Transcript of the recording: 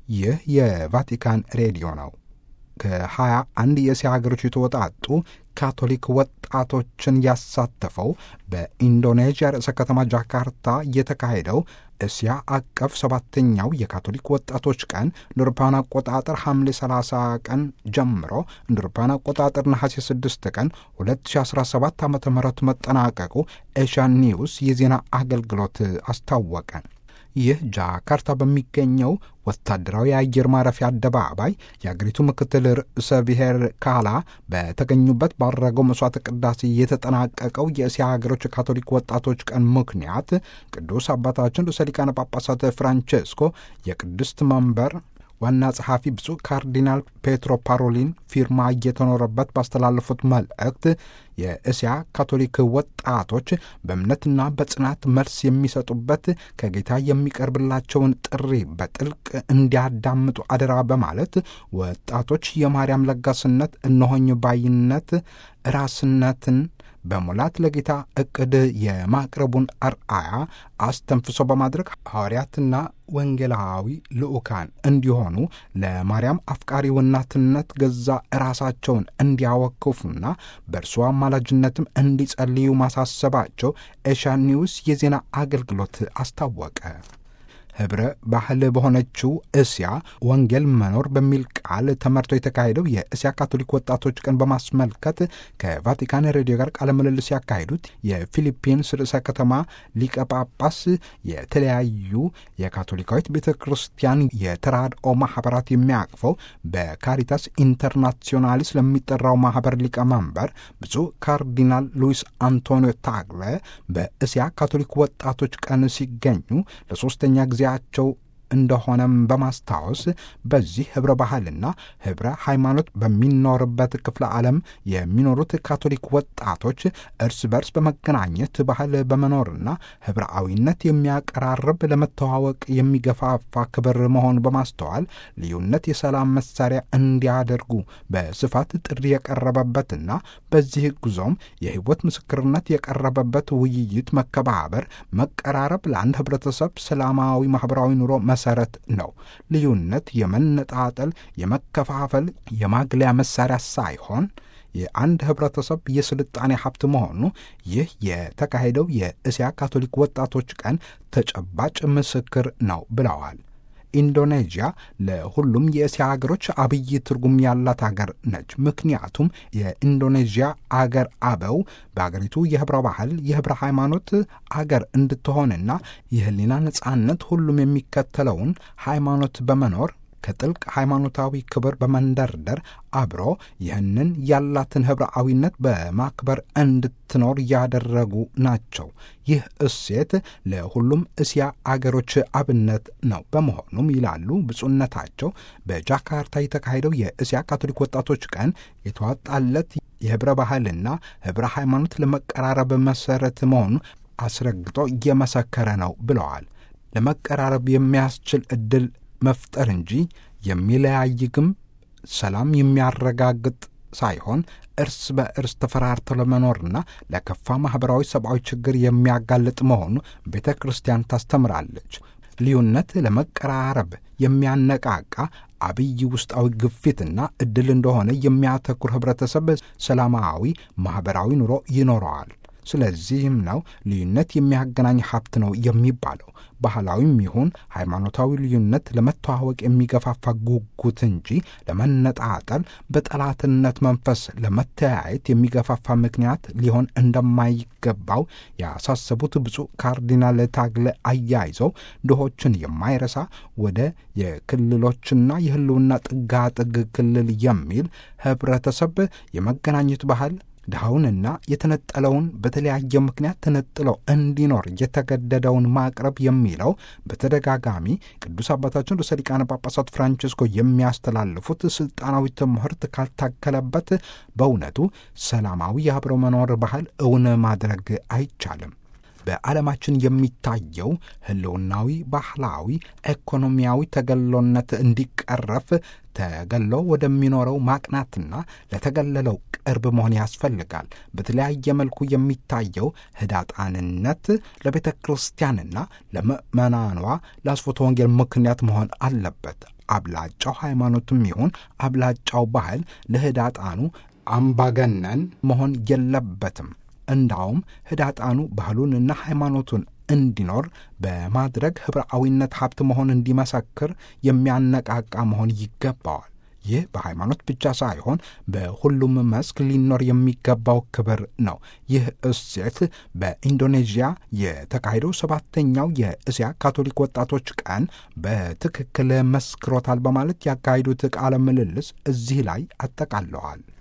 ይህ የቫቲካን ሬዲዮ ነው። ከሀያ አንድ የእስያ ሀገሮች የተወጣጡ ካቶሊክ ወጣቶችን ያሳተፈው በኢንዶኔዥያ ርዕሰ ከተማ ጃካርታ የተካሄደው እስያ አቀፍ ሰባተኛው የካቶሊክ ወጣቶች ቀን እንደ አውሮፓውያን አቆጣጠር ሐምሌ 30 ቀን ጀምሮ እንደ አውሮፓውያን አቆጣጠር ነሐሴ 6 ቀን 2017 ዓ ም መጠናቀቁ ኤሽያን ኒውስ የዜና አገልግሎት አስታወቀ። ይህ ጃካርታ በሚገኘው ወታደራዊ የአየር ማረፊያ አደባባይ የአገሪቱ ምክትል ርዕሰ ብሔር ካላ በተገኙበት ባደረገው መስዋዕት ቅዳሴ የተጠናቀቀው የእስያ ሀገሮች ካቶሊክ ወጣቶች ቀን ምክንያት ቅዱስ አባታችን ርዕሰ ሊቃነ ጳጳሳት ፍራንቼስኮ የቅድስት መንበር ዋና ጸሐፊ ብፁዕ ካርዲናል ፔትሮ ፓሮሊን ፊርማ እየተኖረበት ባስተላለፉት መልእክት የእስያ ካቶሊክ ወጣቶች በእምነትና በጽናት መልስ የሚሰጡበት ከጌታ የሚቀርብላቸውን ጥሪ በጥልቅ እንዲያዳምጡ አደራ በማለት ወጣቶች የማርያም ለጋስነት፣ እነሆኝ ባይነት፣ ራስነትን በሙላት ለጌታ እቅድ የማቅረቡን አርአያ አስተንፍሶ በማድረግ ሐዋርያትና ወንጌላዊ ልዑካን እንዲሆኑ ለማርያም አፍቃሪ እናትነት ገዛ ራሳቸውን እንዲያወክፉና በእርሷ አማላጅነትም እንዲጸልዩ ማሳሰባቸው ኤሽያን ኒውስ የዜና አገልግሎት አስታወቀ። ህብረ ባህል በሆነችው እስያ ወንጌል መኖር በሚል ቃል ተመርቶ የተካሄደው የእስያ ካቶሊክ ወጣቶች ቀን በማስመልከት ከቫቲካን ሬዲዮ ጋር ቃለ ምልልስ ያካሄዱት የፊሊፒንስ ርዕሰ ከተማ ሊቀ ጳጳስ የተለያዩ የካቶሊካዊት ቤተ ክርስቲያን የተራድኦ ማህበራት የሚያቅፈው በካሪታስ ኢንተርናሲዮናሊስ ለሚጠራው ማህበር ሊቀመንበር ብፁዕ ካርዲናል ሉዊስ አንቶኒዮ ታግለ በእስያ ካቶሊክ ወጣቶች ቀን ሲገኙ ለሶስተኛ ጊዜ ቸው እንደሆነም በማስታወስ በዚህ ህብረ ባህልና ህብረ ሃይማኖት በሚኖርበት ክፍለ ዓለም የሚኖሩት ካቶሊክ ወጣቶች እርስ በርስ በመገናኘት ባህል በመኖርና ህብረአዊነት የሚያቀራርብ ለመተዋወቅ የሚገፋፋ ክብር መሆኑን በማስተዋል ልዩነት የሰላም መሳሪያ እንዲያደርጉ በስፋት ጥሪ የቀረበበትና በዚህ ጉዞም የህይወት ምስክርነት የቀረበበት ውይይት፣ መከባበር፣ መቀራረብ ለአንድ ህብረተሰብ ሰላማዊ ማህበራዊ ኑሮ መሰረት ነው። ልዩነት የመነጣጠል፣ የመከፋፈል፣ የማግለያ መሳሪያ ሳይሆን የአንድ ህብረተሰብ የስልጣኔ ሀብት መሆኑ ይህ የተካሄደው የእስያ ካቶሊክ ወጣቶች ቀን ተጨባጭ ምስክር ነው ብለዋል። ኢንዶኔዥያ ለሁሉም የእስያ ሀገሮች አብይ ትርጉም ያላት ሀገር ነች። ምክንያቱም የኢንዶኔዥያ አገር አበው በአገሪቱ የህብረ ባህል የህብረ ሃይማኖት አገር እንድትሆንና የህሊና ነጻነት ሁሉም የሚከተለውን ሃይማኖት በመኖር ከጥልቅ ሃይማኖታዊ ክብር በመንደርደር አብሮ ይህንን ያላትን ህብረአዊነት በማክበር እንድትኖር ያደረጉ ናቸው። ይህ እሴት ለሁሉም እስያ አገሮች አብነት ነው። በመሆኑም ይላሉ ብፁዕነታቸው በጃካርታ የተካሄደው የእስያ ካቶሊክ ወጣቶች ቀን የተዋጣለት የህብረ ባህልና ህብረ ሃይማኖት ለመቀራረብ መሰረት መሆኑ አስረግጦ እየመሰከረ ነው ብለዋል። ለመቀራረብ የሚያስችል ዕድል መፍጠር እንጂ የሚለያይ ግም ሰላም የሚያረጋግጥ ሳይሆን እርስ በእርስ ተፈራርተው ለመኖርና ለከፋ ማኅበራዊ፣ ሰብአዊ ችግር የሚያጋልጥ መሆኑ ቤተ ክርስቲያን ታስተምራለች። ልዩነት ለመቀራረብ የሚያነቃቃ አብይ ውስጣዊ ግፊትና ዕድል እንደሆነ የሚያተኩር ኅብረተሰብ ሰላማዊ ማኅበራዊ ኑሮ ይኖረዋል። ስለዚህም ነው ልዩነት የሚያገናኝ ሀብት ነው የሚባለው። ባህላዊም ይሁን ሃይማኖታዊ ልዩነት ለመተዋወቅ የሚገፋፋ ጉጉት እንጂ ለመነጣጠል፣ በጠላትነት መንፈስ ለመተያየት የሚገፋፋ ምክንያት ሊሆን እንደማይገባው ያሳሰቡት ብፁዕ ካርዲናል ታግለ አያይዘው ድሆችን የማይረሳ ወደ የክልሎችና የሕልውና ጥጋጥግ ክልል የሚል ኅብረተሰብ የመገናኘት ባህል ድሃውንና የተነጠለውን በተለያየ ምክንያት ተነጥለው እንዲኖር የተገደደውን ማቅረብ የሚለው በተደጋጋሚ ቅዱስ አባታችን ርዕሰ ሊቃነ ጳጳሳት ፍራንቺስኮ የሚያስተላልፉት ስልጣናዊ ትምህርት ካልታከለበት በእውነቱ ሰላማዊ የአብሮ መኖር ባህል እውን ማድረግ አይቻልም። በዓለማችን የሚታየው ህልውናዊ፣ ባህላዊ፣ ኢኮኖሚያዊ ተገሎነት እንዲቀረፍ ተገሎ ወደሚኖረው ማቅናትና ለተገለለው ቅርብ መሆን ያስፈልጋል። በተለያየ መልኩ የሚታየው ህዳጣንነት ለቤተ ክርስቲያንና ለምእመናኗ ለአስፎተ ወንጌል ምክንያት መሆን አለበት። አብላጫው ሃይማኖትም ይሁን አብላጫው ባህል ለህዳጣኑ አምባገነን መሆን የለበትም። እንዳውም ህዳጣኑ ባህሉንና ሃይማኖቱን እንዲኖር በማድረግ ኅብረአዊነት ሀብት መሆን እንዲመሰክር የሚያነቃቃ መሆን ይገባዋል። ይህ በሃይማኖት ብቻ ሳይሆን በሁሉም መስክ ሊኖር የሚገባው ክብር ነው። ይህ እሴት በኢንዶኔዥያ የተካሄደው ሰባተኛው የእስያ ካቶሊክ ወጣቶች ቀን በትክክል መስክሮታል በማለት ያካሄዱት ቃለ ምልልስ እዚህ ላይ አጠቃለዋል።